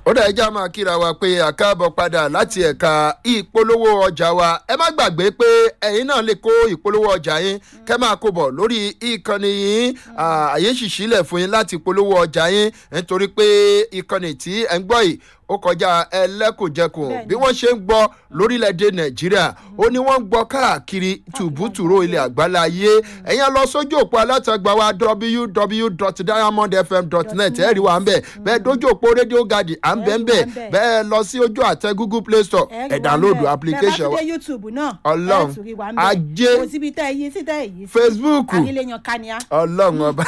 ó dẹ̀ ẹja máa kíra wa pé àkáàbọ̀ padà láti ẹ̀ka ìpolówó ọjà wa ẹ má gbàgbé pé ẹ̀yin náà lè kó ìpolówó ọjà yín kẹ́ máa kó bọ̀ lórí ìkànnì yín àyè ṣìṣílẹ̀ fún yín láti polówó ọjà yín nítorí pé ìkànnì tí ẹ̀ ń gbọ́ yìí ó kọjá ẹlẹ́kùnjẹkùn bí wọ́n ṣe ń gbọ́ lórílẹ̀‐èdè nàìjíríà ó ní wọ́n ń gbọ́ káàkiri tùbútùrú ilẹ̀ àgbáláyé ẹ̀yin lọ sójú òpó alátagbà wa www.diamondfm.net ẹ̀rí wa ń bẹ̀ bẹ́ẹ̀ dójú òpó rédíò gàdì à ń bẹ̀ ń bẹ̀ bẹ́ẹ̀ lọ sí ojú àtẹ google play store ẹ̀ download application wa ọlọ́run ọlọ́run ajé facebook ọlọ́run ọba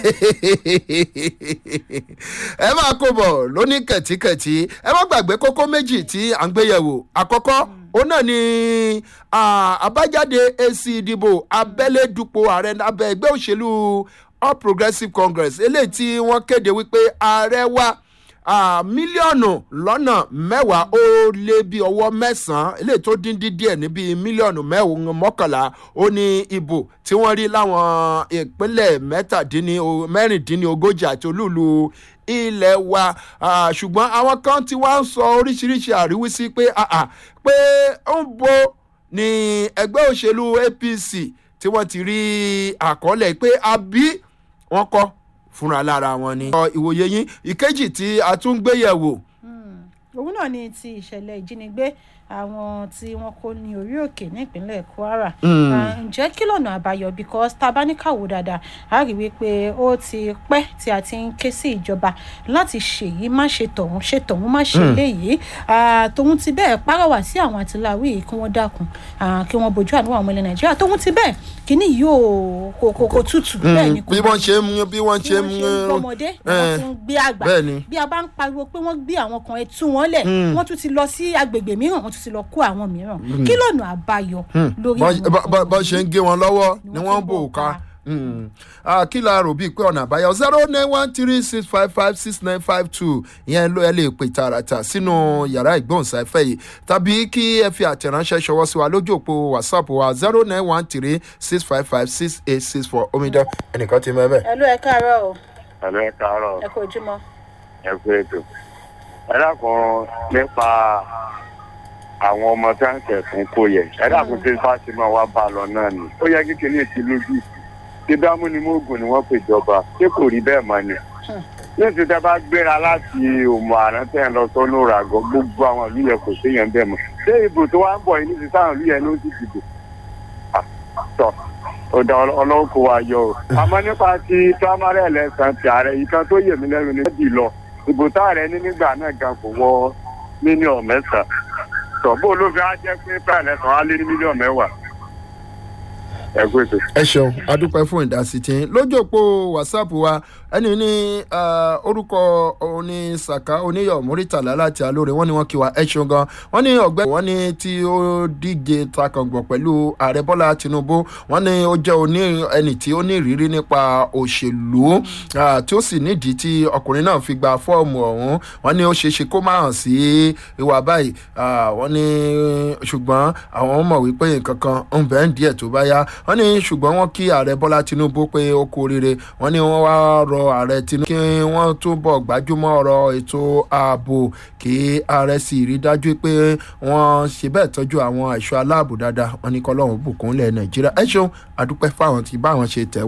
ẹ máa kó bọ̀ lóní kẹ̀tíkẹ̀tí ẹ má gbàgbé kókó méjì tí à ń gbéyẹ̀wò àkọ́kọ́ òun náà ni àbájáde èsì ìdìbò abẹ́lé dupò ààrẹ abẹ́ ẹgbẹ́ òṣèlú all progressives congress eléyìí tí wọ́n kéde wípé ààrẹ wa mílíọ̀nù lọ́nà mẹ́wàá ó lé bí ọwọ́ mẹ́sàn-án eléyìí tó dín dín díẹ̀ níbi mílíọ̀nù mọ́kànlá ó ní ìbò tí wọ́n rí láwọn ìpínlẹ̀ mẹ́rìndínlógójì àti olúùlú ilẹ̀ wa ṣùgbọ́n àwọn kan tí wọ́n ń sọ oríṣiríṣi àríwísí pé pé ń bo ní ẹgbẹ́ òṣèlú apc tí wọ́n ti rí àkọọ́lẹ̀ pé àbí wọ́n kọ́ fúnra lára wọn ni. ìwòye yín ìkejì tí a tún gbé yẹ̀wò. òun náà ni ti ìṣẹ̀lẹ̀ ìjínigbé àwọn tí wọn kó ní orí òkè nípínlẹ̀ kwara ǹjẹ́ kí lọ́nà àbáyọ because tá a bá ní káwọ́ dáadáa a rí wípé ó ti pẹ́ tí a ti ń ké sí ìjọba láti ṣèyí má ṣe tọ̀hún ṣe tọ̀hún má ṣe léyìí tòun ti bẹ́ẹ̀ párọ̀wà sí àwọn àtìláwí yìí kí wọ́n dákun kí wọ́n bójú àánú àwọn ilẹ̀ nàìjíríà tóun ti bẹ́ẹ̀ kíní yóò kò kò tútù bẹ́ẹ̀ ni kò bí wọ́n ṣe ń bí wọ́n ṣe ń gbọmọdé wọ́n ti ń gbé àgbà bí a bá ń pariwo pé wọ́n gbé àwọn kan ẹ tú wọn lẹ̀ wọ́n tún ti lọ sí agbègbè mìíràn wọ́n tún ti lọ kó àwọn mìíràn kí lọ́nà àbáyọ lórí àwọn bó ṣe ń gé wọn lọ́wọ́ ni wọ́n ń bò ká kí la rò bíi pé ọ̀nà àbáyọ zero nine one three six five five six nine five two ìyẹn ló ẹ lè pè tààràtà sínú yàrá ìgbóhùnsáfẹ́ yìí tàbí kí ẹ fi àtẹ̀ránṣẹ́ ṣọwọ́ sí wa lójú òpó whatsapp wa zero nine one three six five five six eight six four omidan ẹnìkan ti mẹ́bẹ̀. ẹ ló ẹ káàárọ̀ o. ẹ ló ẹ káàárọ̀. ẹ kú ojúmọ́. ẹ kú ètò. ẹ dákun nípa àwọn ọmọ tí wọn kẹsùn kó yẹ ẹ dákun tí fásimọ wa bá lọ náà ni ó yẹ kíkiní ti lójú tí dámú ni mógùn ni wọn pè jọba ṣé kò rí bẹẹ mọ ni ní ti tẹ bá gbéra láti òmò àrùn tẹ ẹ lọ sọnù ràgọ gbogbo àwọn ìlú yẹn kò séyàn bẹẹ mọ ṣé ìbò tó wá ń bọ yìí ní ti sáwọn ìlú yẹn ló ti dìbò tọ ọ̀dà ọlọ́wọ́ kò wá yọ o àmọ́ nípa ti primary election ti ààrẹ yìí kan tó yè mí lẹ́nu ní méjì lọ ìbò táàrẹ ní nígbà náà gan kò wọ mílíọ̀nù mẹ́sàn-án sọ bó ló fi á jẹ pé pààlẹ kan á lé ní mílíọnù mẹwàá ẹ kú ètò. ẹ ṣeun adúpẹ́ fún ìdásí tí lójú òpó whatsapp wa ẹni ní orúkọ oní saka oníyọ muritala láti alóore wọn ni wọn kí wa ẹ ṣeun gan wọn ní ọgbẹ wọn ní tí ó díje takàngbọ pẹlú ààrẹ bọlá tinubu wọn ní ó jẹ oní ẹni tí ó ní ìrírí nípa òṣèlú tí ó sì nídìí tí ọkùnrin náà fi gba fọọmù ọhún wọn ní ó ṣeé ṣe kó má hàn sí ìwà báyìí wọn ní ṣùgbọn àwọn mọ̀ wípé nǹkan kan ń bẹ́ẹ̀ díẹ̀ tó bá yá wọ́n ní ṣùgbọ́n wọ́n kí ààrẹ bọ́lá tinubu pé ó kú oríire wọ́n ní wọ́n wá rọ ààrẹ tinubu kí wọ́n túbọ̀ gbájúmọ́ ọ̀rọ̀ ètò ààbò kí ààrẹ sì rí dájú pé wọ́n ṣe bẹ́ẹ̀ tọ́jú àwọn ẹ̀ṣọ́ aláàbò dáadáa wọ́n ní kọ́lọ́hún bùkún lẹ̀ nàìjíríà ẹ ṣeun àdúpẹ́ fáwọn tí báwọn ṣe tẹ̀